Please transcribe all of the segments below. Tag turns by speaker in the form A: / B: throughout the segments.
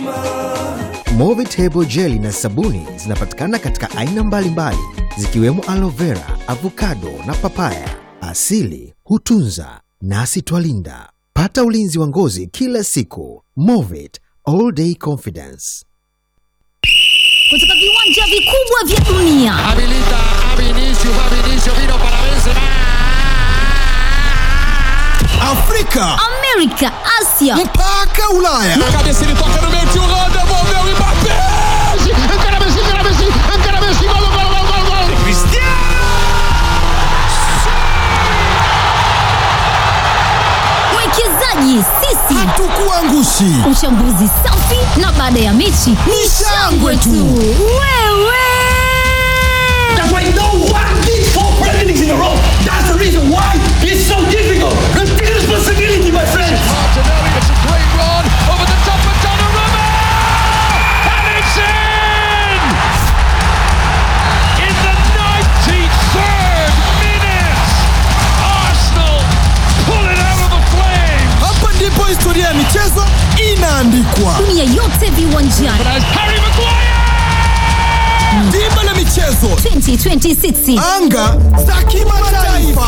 A: Movitable jeli na sabuni zinapatikana katika aina mbalimbali zikiwemo aloe vera, avocado na papaya. Asili hutunza nasi twalinda. Pata ulinzi wa ngozi kila siku. Movit all day confidence.
B: kutoka viwanja vikubwa vya dunia
C: Habilita a Vinicius, va Vinicius, vino para Benzema.
D: Afrika
B: amerika asia
D: mpaka Ulaya.
C: A cabeça ele toca no meio, tio Holanda, devolveu e Mbappé. Encara Messi, encara Messi, encara Messi, gol, gol, gol, gol, gol.
B: mwekezaji sisi
D: Hatukuangushi.
B: uchambuzi safi na baada ya mechi ni shangwe tu wewe
E: That's why no one did four presidents in a row. That's the reason why it's so difficult. Take responsibility, my friends.
C: Martinelli, it's a great run over the top of Donnarumma. And it's in! In the 93rd minute, Arsenal pull it out of the flames.
D: Hapa ndipo historia ya michezo inaandikwa.
B: dunia yote viwanjani
C: As Harry Maguire!
D: Dimba la michezo,
B: 2026
D: anga za kimataifa.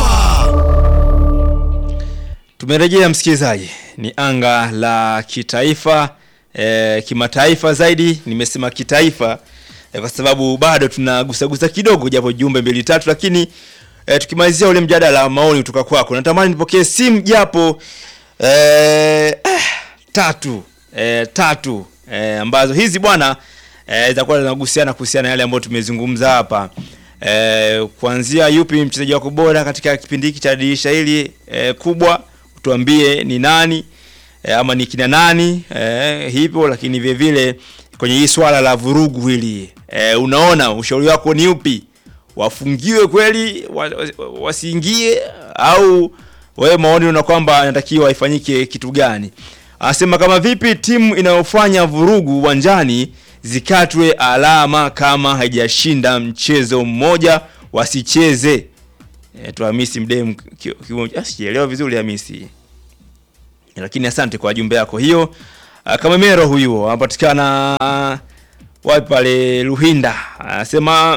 F: Tumerejea msikilizaji, ni anga la kitaifa e, kimataifa zaidi. Nimesema kitaifa e, kwa sababu bado tunagusagusa kidogo, japo jumbe mbili tatu, lakini e, tukimalizia ule mjadala wa maoni kutoka kwako, natamani nipokee simu japo e, eh, tatu e, tatu e, ambazo hizi bwana e, zitakuwa zinagusiana kuhusiana na yale ambayo tumezungumza hapa e, kuanzia yupi mchezaji wako bora katika kipindi hiki cha dirisha hili e, kubwa tuambie ni nani e, ama ni kina nani e, hivyo lakini vile vile kwenye hii swala la vurugu hili e, unaona ushauri wako ni upi wafungiwe kweli wa, wa, wasiingie au wewe maoni una kwamba inatakiwa ifanyike kitu gani anasema kama vipi timu inayofanya vurugu uwanjani zikatwe alama kama haijashinda mchezo mmoja wasicheze e, tu Hamisi Mdem ki- kiungo- ah, sijaelewa vizuri Hamisi lakini asante kwa jumbe yako hiyo Ah, kama mero huyu anapatikana ah, wapi pale Luhinda anasema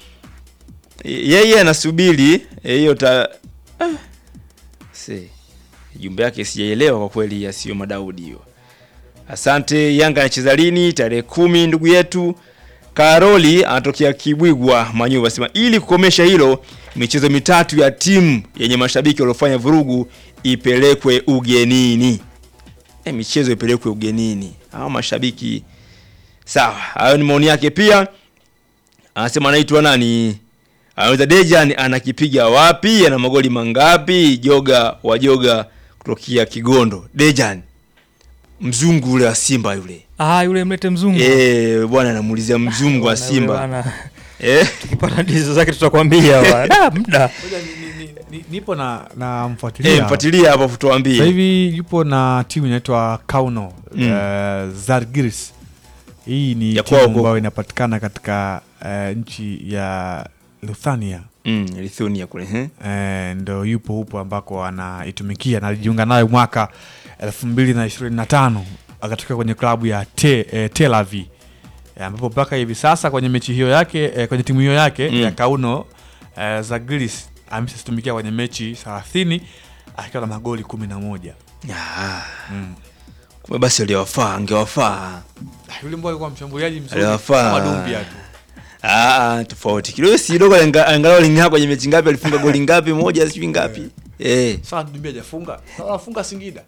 F: yeye anasubiri eh, hiyo ta ah, si jumbe yake sijaelewa kwa kweli yasiyo madaudi hiyo asante yanga anacheza lini tarehe kumi ndugu yetu karoli anatokea kibwigwa manyuva asema ili kukomesha hilo michezo mitatu ya timu yenye mashabiki waliofanya vurugu ipelekwe ugenini e, michezo ipelekwe ugenini au mashabiki sawa hayo ni maoni yake pia anasema anaitwa nani anaweza dejan anakipiga wapi ana magoli mangapi joga wa joga kutokea kigondo dejan mzungu ule wa simba yule
G: Ah, yule mlete mzungu.
F: Eh, bwana anamuulizia mzungu wa
G: Bwana, yule
F: simba
G: bwana.
F: Eh,
G: Tukipata ndizo zake tutakwambia bwana. Ah, muda.
H: Ngoja ni- ni- ni- nipo na na
F: eh,
H: mfuatilia
F: mfuatilia hapo
H: sasa
F: tuambie
H: hivi yupo na timu inaitwa Kauno
F: Mm.
H: eh, Zalgiris. Hii ni
F: Ya
H: timu
F: kwao huko.
H: ambayo inapatikana katika eh, nchi ya Lithuania.
F: mm, Lithuania kule eh?
H: Eh, ndo yupo hupo ambako anaitumikia na alijiunga nayo mwaka elfu mbili na ishirini na tano akatokea kwenye klabu ya te, eh, Tel Aviv Eh, ambapo mpaka hivi sasa kwenye mechi hiyo yake eh, kwenye timu hiyo yake
F: Mm.
H: ya Kauno eh, Zagris ameshatumikia kwenye mechi 30 akiwa na magoli kumi na moja.
F: Ah. kumbe basi aliwafaa angewafaa
H: Ah, Yule mbwa alikuwa mshambuliaji mzuri
F: Aliwafaa.
H: kama Dumbia tu.
F: Ah, tofauti kidogo si dogo anga- angalau lingaa kwenye mechi ngapi alifunga goli ngapi moja sijui ngapi eh
H: Sasa Dumbia hajafunga. Sasa anafunga Singida.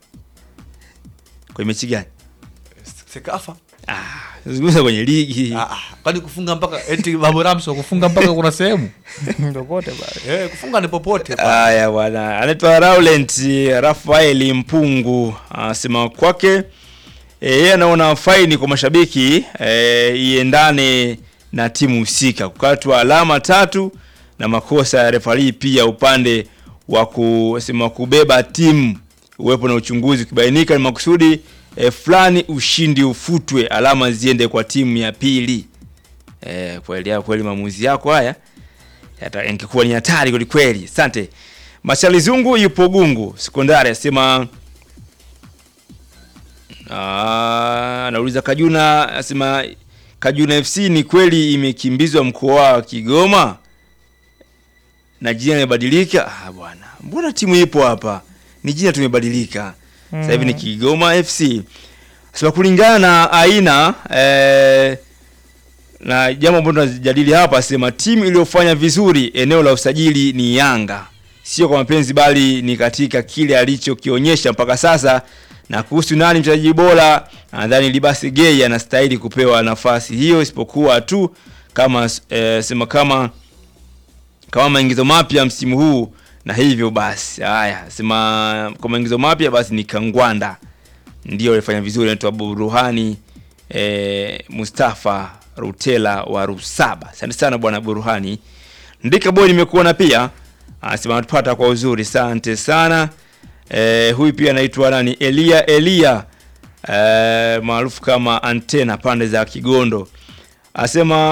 F: kwenye mechi gani
H: Sekafa.
F: ah zungumza kwenye ligi
H: Ah, ah, kwani kufunga mpaka eti Babu Ramso kufunga mpaka kuna sehemu?
G: Ndio kote bwana.
H: Eh, kufunga ni popote.
F: haya bwana anaitwa Laurent Rafael Mpungu anasema kwake eh, yeye anaona faini kwa mashabiki eh, iendane na timu husika kukatwa alama tatu na makosa ya refari pia upande wa kusema kubeba timu uwepo na uchunguzi ukibainika ni makusudi eh, fulani ushindi ufutwe alama ziende kwa timu ya pili eh, kweli kweli maamuzi yako haya yata- yangekuwa ni hatari kwelikweli asante machali zungu yupo gungu sekondari asema Ah, anauliza Kajuna asema Kajuna FC ni kweli imekimbizwa mkoa wa Kigoma na jina limebadilika? Ah, bwana, mbona timu ipo hapa, ni jina tumebadilika sasa hivi ni Kigoma FC. Sasa kulingana na aina eh, na jambo ambalo tunajadili hapa, sema timu iliyofanya vizuri eneo la usajili ni Yanga, sio kwa mapenzi, bali ni katika kile alichokionyesha mpaka sasa. Na kuhusu nani mchezaji bora, nadhani Libasi Gay anastahili kupewa nafasi hiyo, isipokuwa tu kama eh, sema kama kama maingizo mapya msimu huu, na hivyo basi, haya sema kwa maingizo mapya basi ni Kangwanda ndio alifanya vizuri, anaitwa Buruhani eh, Mustafa Rutela wa Rusaba. Asante sana bwana Buruhani. Ndika boy nimekuona pia, anasema anatupata kwa uzuri, asante sana. Eh, huyu pia anaitwa nani? Elia Elia eh, maarufu kama Antena pande za Kigondo, asema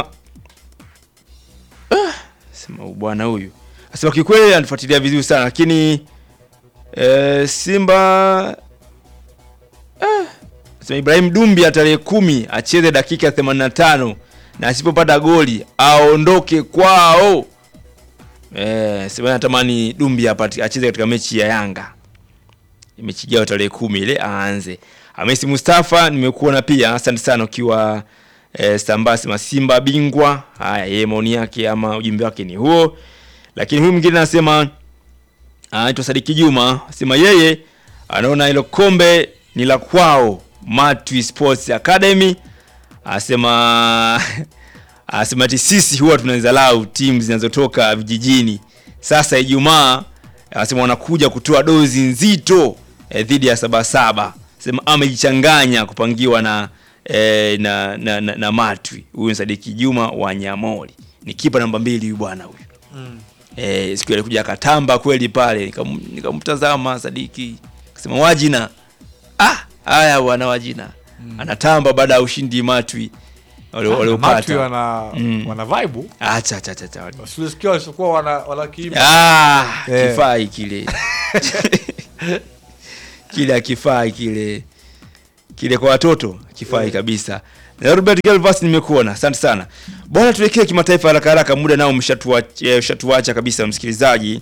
F: ah, sema bwana huyu asema kikweli anafuatilia vizuri sana lakini eh, Simba Sema Ibrahim Dumbi tarehe kumi acheze dakika 85 na asipopata goli aondoke kwao. Eh, sema natamani Dumbi apate acheze katika mechi ya Yanga. Mechi ijayo tarehe kumi ile aanze. Hamisi Mustafa nimekuona pia, asante sana ukiwa eh, Stamba sema Simba bingwa. Haya, yeye maoni yake ama ujumbe wake ni huo. Lakini huyu mwingine anasema anaitwa Sadiki Juma, sema yeye anaona hilo kombe ni la kwao Matwi Sports Academy. Asema asema ati sisi huwa tunadharau timu zinazotoka vijijini. Sasa Ijumaa asema wanakuja kutoa dozi nzito eh, dhidi ya Sabasaba. Sema amejichanganya kupangiwa na, eh, na, na, na, na Matwi. Huyu ni Sadiki Juma wa Nyamori, ni kipa namba mbili huyu bwana huyu mm. Eh, siku ile alikuja akatamba kweli pale, nikam- nikamtazama Sadiki akasema wajina ah, haya bwana wajina anatamba baada ya ushindi Matwi wale-
H: Matwi
F: waliopata.
H: wana,
F: Mm.
H: wana vibe
F: Acha acha acha, acha.
H: Usilisikia walichokuwa wana wanakiimba.
F: Ah,
H: Eh.
F: kifai kile kile akifai kile kile kwa watoto kifai kabisa. Na Robert Galvas nimekuona, asante sana bwana. Tuelekee kimataifa haraka haraka, muda nao umeshatuacha eh, umeshatuacha kabisa, msikilizaji.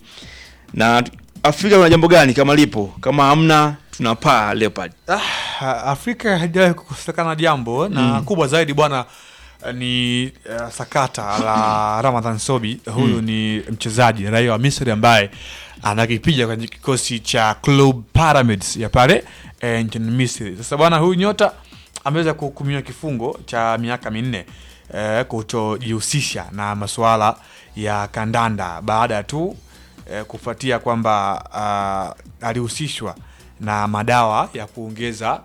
F: Na Afrika kuna jambo gani kama lipo? Kama hamna, tunapaa Leopard.
H: Ah, Afrika haijawahi kukosekana jambo na kubwa zaidi bwana eh, ni eh, sakata la Ramadhan Sobi. Huyu ni mchezaji raia wa Misri ambaye anakipiga kwenye kikosi cha Club Pyramids ya pale eh, nchini Misri. Sasa bwana huyu nyota ameweza kuhukumiwa kifungo cha miaka minne eh, kutojihusisha na masuala ya kandanda baada tu eh, kufuatia kwamba ah, alihusishwa na madawa ya kuongeza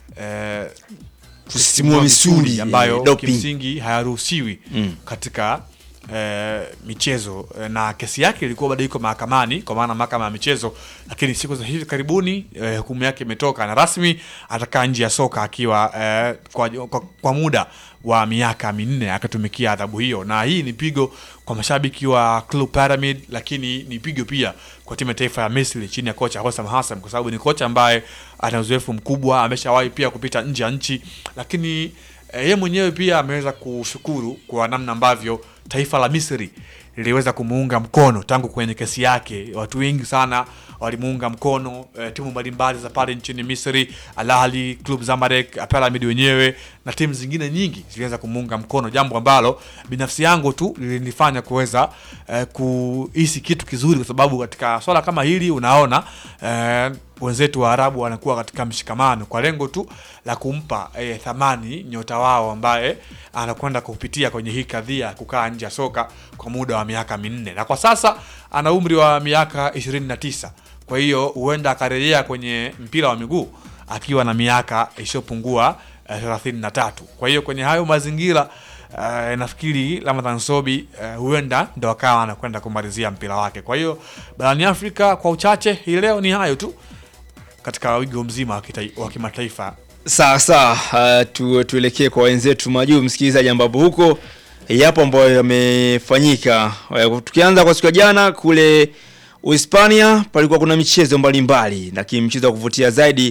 H: eh,
F: Kusisimua misuli,
H: ambayo
F: eh, doping.
H: kimsingi hayaruhusiwi
F: Mm.
H: katika eh, michezo eh, na kesi yake ilikuwa bado iko mahakamani kwa maana mahakama ya michezo, lakini siku za hivi karibuni eh, hukumu yake imetoka na rasmi atakaa nje ya soka akiwa eh, kwa, kwa, kwa muda wa miaka minne akatumikia adhabu hiyo, na hii ni pigo kwa mashabiki wa Club Pyramid, lakini ni pigo pia kwa timu ya taifa ya Misri chini ya kocha Hossam Hassan, kwa sababu ni kocha ambaye ana uzoefu mkubwa, ameshawahi pia kupita nje ya nchi, lakini eh, yeye mwenyewe pia ameweza kushukuru kwa namna ambavyo taifa la Misri liliweza kumuunga mkono tangu kwenye kesi yake. Watu wengi sana walimuunga mkono eh, timu mbalimbali za pale nchini Misri, Al Ahly, Club Zamalek, Pyramid wenyewe na timu zingine nyingi ziliweza kumuunga mkono, jambo ambalo binafsi yangu tu lilinifanya kuweza eh, kuhisi kitu kizuri, kwa sababu katika swala kama hili unaona eh, wenzetu wa Arabu wanakuwa katika mshikamano kwa lengo tu la kumpa eh, thamani nyota wao ambaye anakwenda kupitia kwenye hii kadhia ya kukaa nje ya soka kwa muda wa miaka minne, na kwa sasa ana umri wa miaka 29. Kwa hiyo huenda akarejea kwenye mpira wa miguu akiwa na miaka isiyopungua eh, 33. Kwa hiyo kwenye hayo mazingira Uh, nafikiri Ramadhan Sobi uh, huenda ndo akawa anakwenda kumalizia mpira wake. Kwa hiyo barani Afrika kwa uchache hii leo ni hayo tu katika wigo mzima wa kitai- wa kimataifa.
F: Sawa sawa, uh, tu, tuelekee kwa wenzetu majuu, msikilizaji, ambapo huko yapo ambayo yamefanyika. Uh, Tukianza kwa siku ya jana kule Uhispania, palikuwa kuna michezo mbalimbali, lakini mchezo wa kuvutia zaidi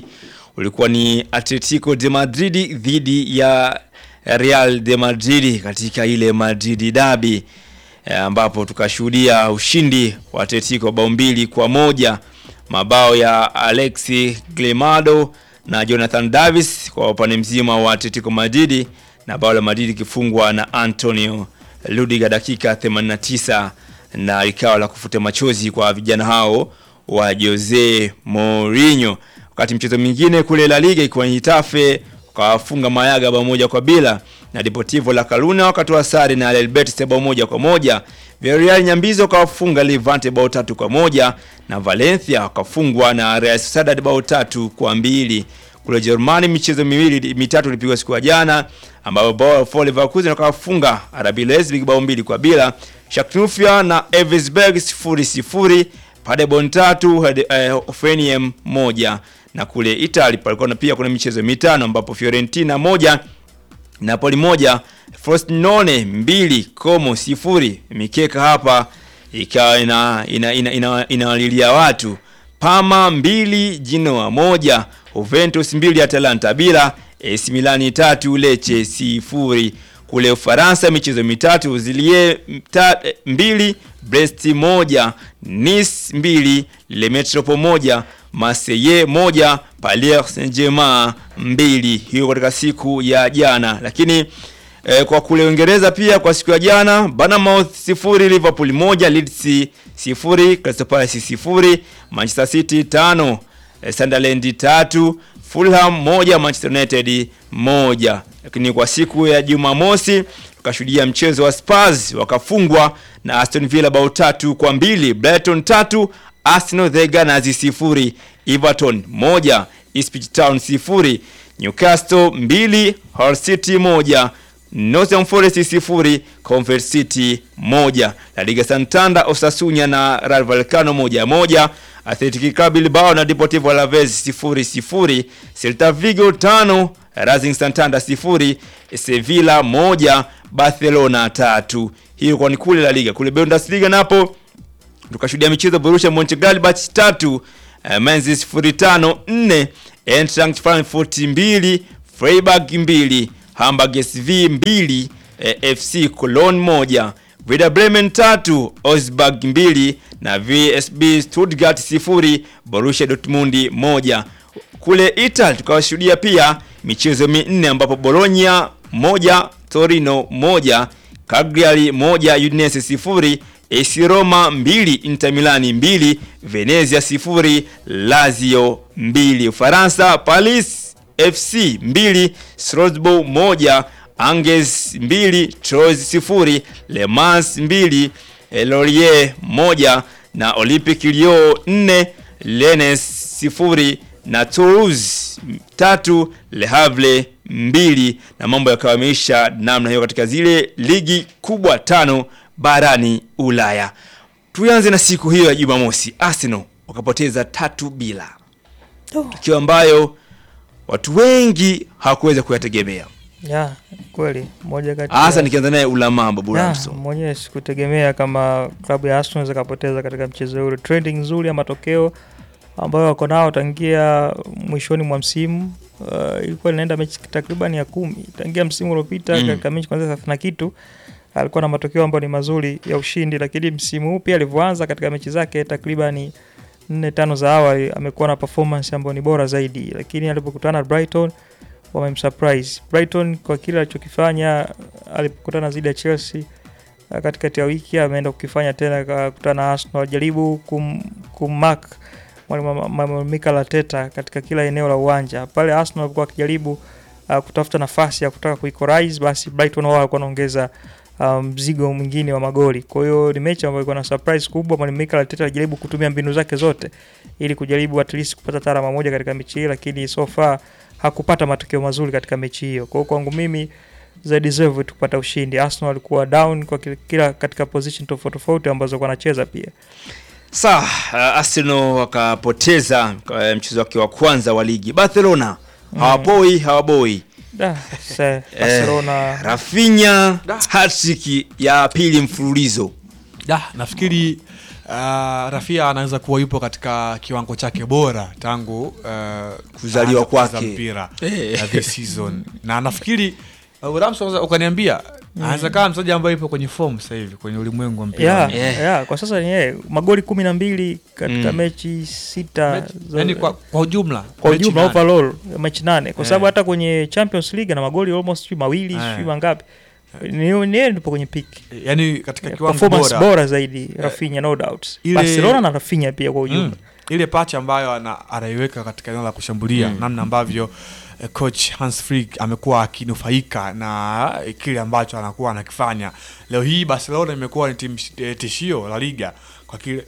F: ulikuwa ni Atletico de Madrid dhidi ya Real de Madrid katika ile Madrid derby eh, ambapo tukashuhudia ushindi wa Atletico bao mbili kwa moja mabao ya Alexi Glemado na Jonathan Davis kwa upande mzima wa Atletico Madrid na bao la Madrid ikifungwa na Antonio Rudiger dakika 89 na ikawa la kufuta machozi kwa vijana hao wa Jose Mourinho. Wakati mchezo mwingine kule La Liga ikiwa ni Hitafe wakawafunga Mayaga bao moja kwa bila na Deportivo La Coruna wakatoa sare na Real Betis bao moja kwa moja. Villarreal Nyambizo wakawafunga Levante bao tatu kwa moja na Valencia wakafungwa na Real Sociedad bao tatu kwa mbili. Kule Jerumani michezo miwili mitatu ilipigwa siku ya jana ambapo Bayer Leverkusen wakawafunga RB Leipzig bao mbili kwa bila. Schalke na Elversberg sifuri sifuri. Paderborn tatu eh, Hoffenheim moja na kule Italy palikuwa na pia kuna michezo mitano ambapo Fiorentina moja Napoli moja Frosinone mbili Como sifuri. Mikeka hapa ikawa ina inawalilia ina, ina, ina watu Parma mbili Genoa moja Juventus mbili Atalanta bila AC Milani tatu Lecce sifuri. Kule Ufaransa michezo mitatu Zilie mta, mbili Brest moja Nice mbili Le Metropole moja Marseille moja Paris Saint-Germain mbili. Hiyo katika siku ya jana, lakini eh, kwa kule Uingereza pia kwa siku ya jana Bournemouth sifuri Liverpool moja Leeds sifuri Crystal Palace sifuri Manchester City tano eh, Sunderland tatu Fulham moja Manchester United moja. Lakini kwa siku ya Jumamosi tukashuhudia mchezo wa Spurs wakafungwa na Aston Villa bao tatu kwa mbili Brighton tatu Arsenal the Gunners sifuri Everton moja Ipswich Town sifuri Newcastle mbili Hull City moja Nottingham Forest sifuri Convert City moja La Liga Santander Osasuna na Rayo Vallecano moja moja Athletic Club Bilbao na Deportivo Alaves sifuri sifuri Celta Vigo tano Racing Santander sifuri Sevilla moja Barcelona tatu. Hiyo kwa ni kule La Liga. Kule Bundesliga napo tukashuhudia michezo Borussia Mönchengladbach tatu uh, Mainz sifuri tano nne Eintracht Frankfurt mbili Freiburg mbili Hamburg SV mbili eh, FC Cologne moja Werder Bremen tatu Augsburg mbili na VSB Stuttgart sifuri Borussia Dortmund moja. Kule Italy tukawashuhudia pia michezo minne ambapo Bologna moja Torino moja Cagliari moja Udinese sifuri AC Roma mbili Inter Milani mbili Venezia sifuri Lazio mbili Ufaransa Paris FC mbili Strasbourg moja Angers mbili Troyes sifuri Le Mans mbili Lorient moja na Olympique Lyon nne Rennes sifuri na Toulouse tatu Le Havre mbili na mambo yakawameisha namna hiyo katika zile ligi kubwa tano barani Ulaya. Tuanze na siku hiyo ya Jumamosi, Arsenal wakapoteza tatu bila, tukio ambayo watu wengi hawakuweza kuyategemea,
G: ya kweli moja kati
F: hasa
G: ya-
F: nikianza naye Ulama Babu
G: Ya,
F: Ramso.
G: mwenyewe sikutegemea kama klabu ya Arsenal zikapoteza katika mchezo ule. Trending nzuri ya matokeo ambayo wako nao tangia mwishoni mwa msimu uh, ilikuwa inaenda mechi takriban ya kumi tangia msimu uliopita
F: Mm.
G: katika mechi kwanza thelathini na kitu alikuwa na matokeo ambayo ni mazuri ya ushindi, lakini msimu huu pia alivyoanza katika mechi zake takribani nne tano za awali amekuwa na performance ambayo ni bora zaidi, lakini alipokutana na Brighton wamemsurprise Brighton kwa kile alichokifanya alipokutana zidi ya Chelsea uh, katikati ya wiki ameenda kukifanya tena akakutana na Arsenal, jaribu kum, kummark mwalimu mwalimu Mikel Arteta katika kila eneo la uwanja pale. Arsenal alikuwa akijaribu uh, kutafuta nafasi ya kutaka kuequalize, basi Brighton wao walikuwa wanaongeza uh, mzigo mwingine wa magoli. Kwa hiyo ni mechi ambayo ilikuwa na surprise kubwa. Mwalimu Mikel Arteta alijaribu kutumia mbinu zake zote ili kujaribu at least kupata hata alama moja katika mechi hii, lakini so far hakupata matokeo mazuri katika mechi hiyo. Kwa hiyo kwangu mimi they deserve to kupata ushindi. Arsenal walikuwa down kwa kila, kila katika position tofauti tofauti ambazo walikuwa wanacheza pia.
F: Sawa, uh, Arsenal wakapoteza uh, mchezo wake wa kwanza wa ligi. Barcelona hawapoi hawaboi.
G: Da, se, Barcelona
F: Rafinha hat-trick ya pili mfululizo.
H: Da, nafikiri Rafia anaweza kuwa yupo katika kiwango chake bora tangu uh,
F: Kuzaliwa
H: aanze kucheza
F: kwake.
H: mpira
F: Eh.
H: uh, this season na nafikiri uh, Ramsey unaweza ukaniambia anaweza kama mchezaji ambaye yupo kwenye form sasa hivi kwenye ulimwengu wa mpira
G: yeah,
F: Yeah.
G: yeah, kwa sasa ni yeye magoli kumi na mbili katika
F: Mm.
G: mechi sita
H: Mechi-
G: za-
H: yani kwa, kwa ujumla
G: kwa
H: mechi
G: ujumla
H: nane.
G: overall mechi nane kwa sababu
H: Eh.
G: hata kwenye Champions League ana magoli almost sijui mawili
H: Eh.
G: sijui mangapi ni ni yeye ndipo kwenye peak
H: yani katika kiwango
G: performance
H: bora,
G: bora, zaidi Rafinha no doubt
H: ile-
G: Barcelona na Rafinha pia kwa ujumla
H: Mm. ile pacha ambayo ana, anaiweka katika eneo la kushambulia
F: Mm.
H: namna ambavyo eh, coach Hans Flick amekuwa akinufaika na eh, kile ambacho anakuwa anakifanya leo hii Barcelona imekuwa ni timu eh, tishio la liga kwa kile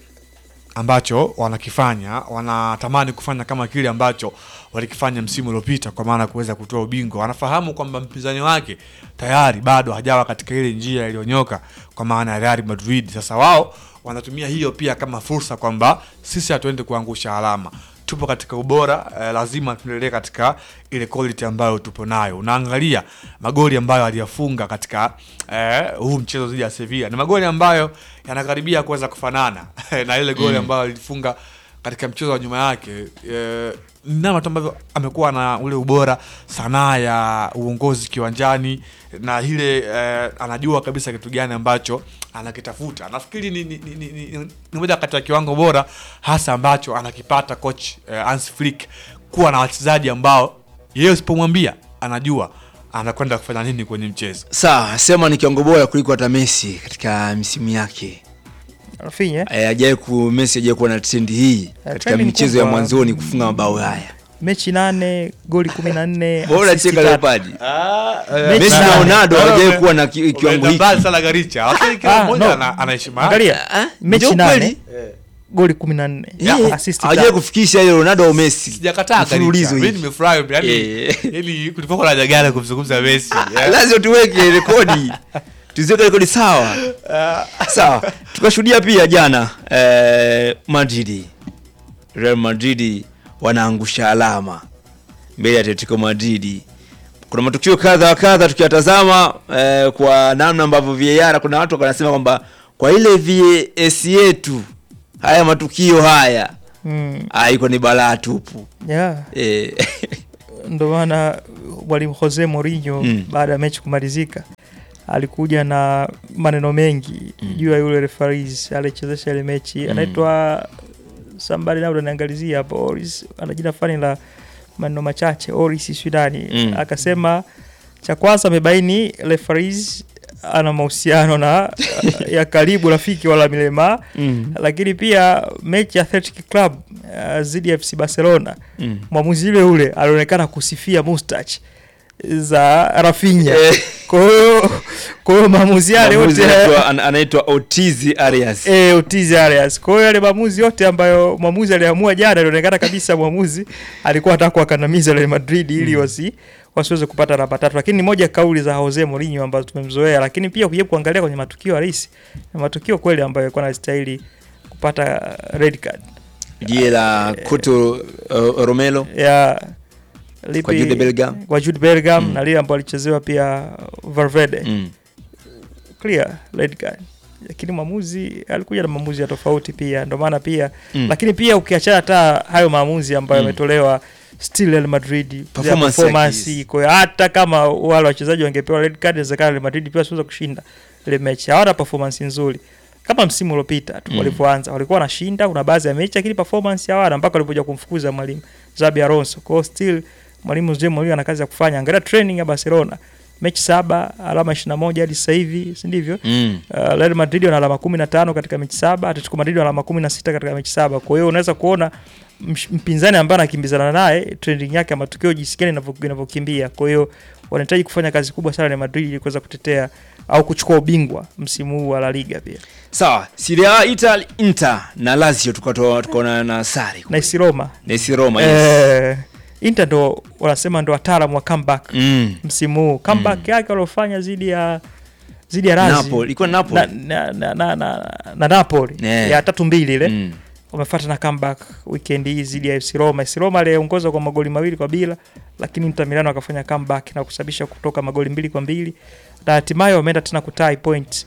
H: ambacho wanakifanya wanatamani kufanya kama kile ambacho walikifanya msimu uliopita kwa maana ya kuweza kutoa ubingwa wanafahamu kwamba mpinzani wake tayari bado hajawa katika ile njia iliyonyoka kwa maana ya Real Madrid sasa wao wanatumia hiyo pia kama fursa kwamba sisi hatuendi kuangusha alama tupo katika ubora eh, lazima tuendelee katika ile quality ambayo tupo nayo unaangalia magoli ambayo aliyafunga katika eh, huu mchezo dhidi ya Sevilla ni magoli ambayo yanakaribia kuweza kufanana na ile goli ambayo alifunga katika mchezo wa nyuma yake eh, namna tu ambavyo amekuwa na ule ubora sanaa ya uongozi kiwanjani na ile eh, anajua kabisa kitu gani ambacho anakitafuta nafikiri ni, ni, ni, ni, ni, ni moja kati ya kiwango bora hasa ambacho anakipata coach eh, Hans Flick kuwa na wachezaji ambao yeye usipomwambia anajua anakwenda kufanya nini kwenye mchezo
F: sawa sema ni kiwango bora kuliko hata messi katika misimu yake
G: Rafinha
F: Eh, hajawahi ku messi hajawahi kuwa na trendi hii katika
G: trendi
F: michezo ya
G: kubwa.
F: mwanzoni kufunga mabao haya
G: mechi nane goli kumi na nne
F: bora
G: assist
F: cheka
G: tatu.
F: leopard
G: Mechi
F: messi na
G: nane.
F: ronaldo
H: Bora
F: hawajawahi
H: ume-
F: kuwa na ki- kiwango
H: Umeenda
F: hiki
H: mbali sana Garicha lakini kila
G: Ah,
H: mmoja
G: no.
H: ana- ana heshima yake.
G: Angalia
F: Ah,
G: mechi
F: ndio
G: nane
F: kweli.
G: goli kumi na nne
F: Yeah,
G: assist
F: hawajawahi
G: tatu.
F: kufikisha ile ronaldo au messi
H: sijakataa Garicha.
F: mfululizo
H: Mimi
F: hivi
H: nimefurahi yani
F: Eh.
H: yani kulikuwa na jagala kumzungumza Messi
F: Ah,
H: yeah.
F: lazima tuweke rekodi tuziweke rekodi sawa sawa tukashuhudia pia jana eh, madridi real madridi wanaangusha alama mbele ya atletico madridi kuna matukio kadha wa kadha tukiyatazama eh, kwa namna ambavyo VAR kuna watu wanasema kwamba kwa ile VAS yetu haya matukio haya
G: Mm,
F: ah, iko ni balaa tupu
G: yeah.
F: eh,
G: ndo maana mwalimu Jose Mourinho
F: Mm.
G: baada ya mechi kumalizika alikuja na maneno mengi juu ya yule referees alichezesha ile mechi anaitwa somebody labda niangalizia hapo Oris ana jina fulani la maneno machache Oris Swidani
F: Mm.
G: akasema cha kwanza amebaini referees ana mahusiano na ya karibu rafiki wala milema
F: mm,
G: lakini pia mechi ya Athletic Club uh, dhidi ya FC Barcelona
F: mm.
G: mwamuzi yule ule alionekana kusifia mustach za Rafinha.
F: Eh.
G: Kwa hiyo kwa hiyo maamuzi yale
F: Mwamuzi
G: yote
F: anaitwa- ana- anaitwa Otizi Arias
G: eh, Ortiz Arias. Kwa hiyo yale maamuzi yote ambayo mwamuzi aliamua jana, ilionekana kabisa mwamuzi alikuwa anataka kuwakandamiza Real Madrid ili wasi wasiweze kupata alama tatu, lakini ni moja ya kauli za Jose Mourinho ambazo tumemzoea, lakini pia ukija kuangalia kwenye matukio halisi na matukio kweli ambayo yalikuwa yanastahili kupata red card
F: jie la Koto uh, Romelo
G: ya lipi-
F: Kwa Jude Bellingham.
G: kwa Jude Bellingham
F: Mm.
G: na lile ambalo alichezewa pia Valverde
F: mm.
G: clear red card lakini mwamuzi alikuja na maamuzi ya tofauti pia ndio maana pia
F: Mm.
G: lakini pia ukiachana hata hayo maamuzi ambayo
F: Mm.
G: yametolewa still Real Madrid
F: Performance
G: their
F: yake
G: performance kwa hiyo hata kama wale wachezaji wangepewa red card inawezekana Real Madrid pia wasiweza kushinda ile mechi hawana performance nzuri kama msimu uliopita tu
F: Mm.
G: walivyoanza walikuwa wanashinda kuna baadhi ya mechi lakini performance hawana mpaka walipokuja kumfukuza mwalimu Xabi Alonso kwa hiyo still mwalimu Jose Mourinho ana kazi ya kufanya angalia training ya Barcelona mechi saba alama 21 hadi sasa hivi si ndivyo
F: Mm.
G: Uh, Real Madrid wana alama 15 katika mechi saba, Atletico Madrid wana alama 16 katika mechi saba. Kwa hiyo unaweza kuona msh- mpinzani ambaye anakimbizana naye trending yake ya matukio jinsi gani inavyo- inavyokimbia. Kwa hiyo wanahitaji kufanya kazi kubwa sana Real Madrid ili kuweza kutetea au kuchukua ubingwa msimu huu wa La Liga pia.
F: sawa Serie A Italy Inter na Lazio tukatoa tukaona na sare
G: Na AS Roma.
F: na AS Roma yes.
G: Eh, Inter ndo wanasema ndo wataalamu wa comeback
F: mm.
G: msimu huu. Comeback yake waliofanya dhidi ya dhidi ya Lazio.
F: Napoli ilikuwa Napoli
G: na, na, na, na, na, na Napoli
F: Yeah.
G: ya tatu mbili ile
F: mm.
G: wamefuata na comeback weekend hii dhidi ya FC Roma. FC Roma aliongoza kwa magoli mawili kwa bila, lakini Inter Milan wakafanya comeback na kusababisha kutoka magoli mbili kwa mbili na hatimaye wameenda tena kutai point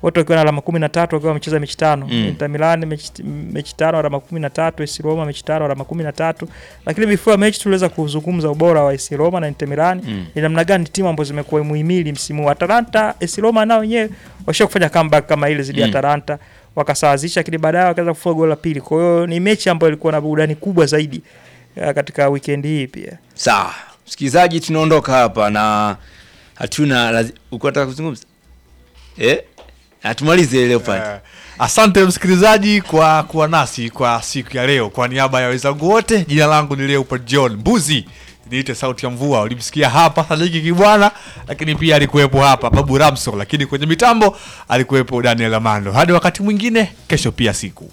G: wote wakiwa na alama kumi na tatu wakiwa wamecheza mechi tano
F: Mm.
G: Inter Milan mechi, mechi tano alama kumi na tatu AS Roma mechi tano alama kumi na tatu lakini before mechi tuliweza kuzungumza ubora wa AS Roma na Inter Milan
F: Mm.
G: ni namna gani timu ambazo zimekuwa muhimili msimu huu. Atalanta AS Roma nao wenyewe washa kufanya comeback kama ile zidi ya
F: Mm.
G: Atalanta wakasawazisha, lakini baadaye wakaweza kufunga goli la pili. Kwa hiyo ni mechi ambayo ilikuwa na burudani kubwa zaidi eh, katika weekend hii pia.
F: Sawa, msikilizaji, tunaondoka hapa na hatuna lazi... uko nataka kuzungumza eh? Hatumalize leo pale.
H: Eh, asante msikilizaji kwa kuwa nasi kwa siku ya leo. Kwa niaba ya wenzangu wote, jina langu ni Leopold John Mbuzi, niite sauti ya mvua. Ulimsikia hapa Sadiki Kibwana, lakini pia alikuwepo hapa Babu Ramso, lakini kwenye mitambo alikuwepo Daniel Amando. Hadi wakati mwingine, kesho pia siku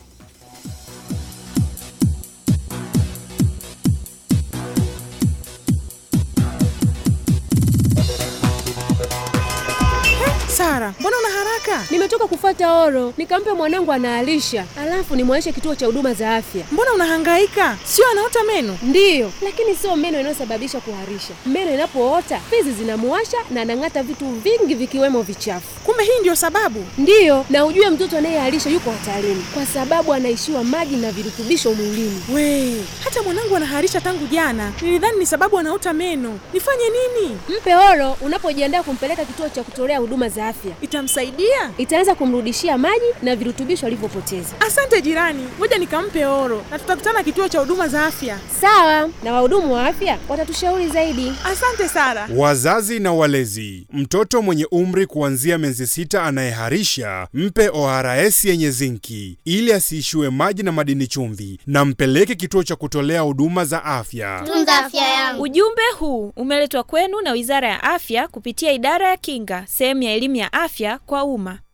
I: Sara, mbona una haraka?
J: Nimetoka kufuata oro, nikampe mwanangu anaalisha, alafu nimwaishe kituo cha huduma za afya.
I: Mbona unahangaika? Sio anaota meno?
J: Ndiyo, lakini sio meno inayosababisha kuharisha. Meno inapoota fizi zinamuwasha na anang'ata vitu vingi vikiwemo vichafu.
I: Kumbe hii ndio sababu.
J: Ndiyo, na ujue mtoto anayeharisha yuko hatarini kwa sababu anaishiwa maji na virutubisho mwilini.
I: We, hata mwanangu anaharisha tangu jana. Nilidhani ni sababu anaota meno. Nifanye nini?
J: Mpe oro unapojiandaa kumpeleka kituo cha kutolea huduma za afya.
I: Itamsaidia?
J: Itaanza kumrudishia maji na virutubisho alivyopoteza.
I: Asante jirani, ngoja nikampe oro na tutakutana kituo cha huduma za afya.
J: Sawa, na wahudumu wa afya watatushauri zaidi.
I: Asante Sara.
K: Wazazi na walezi, mtoto mwenye umri kuanzia miezi sita anayeharisha mpe ORS yenye zinki ili asiishiwe maji na madini chumvi, na mpeleke kituo cha kutolea huduma za afya.
L: Tunza afya yangu.
M: Ujumbe huu umeletwa kwenu na Wizara ya Afya kupitia Idara ya Kinga, sehemu ya elimu ya afya kwa umma.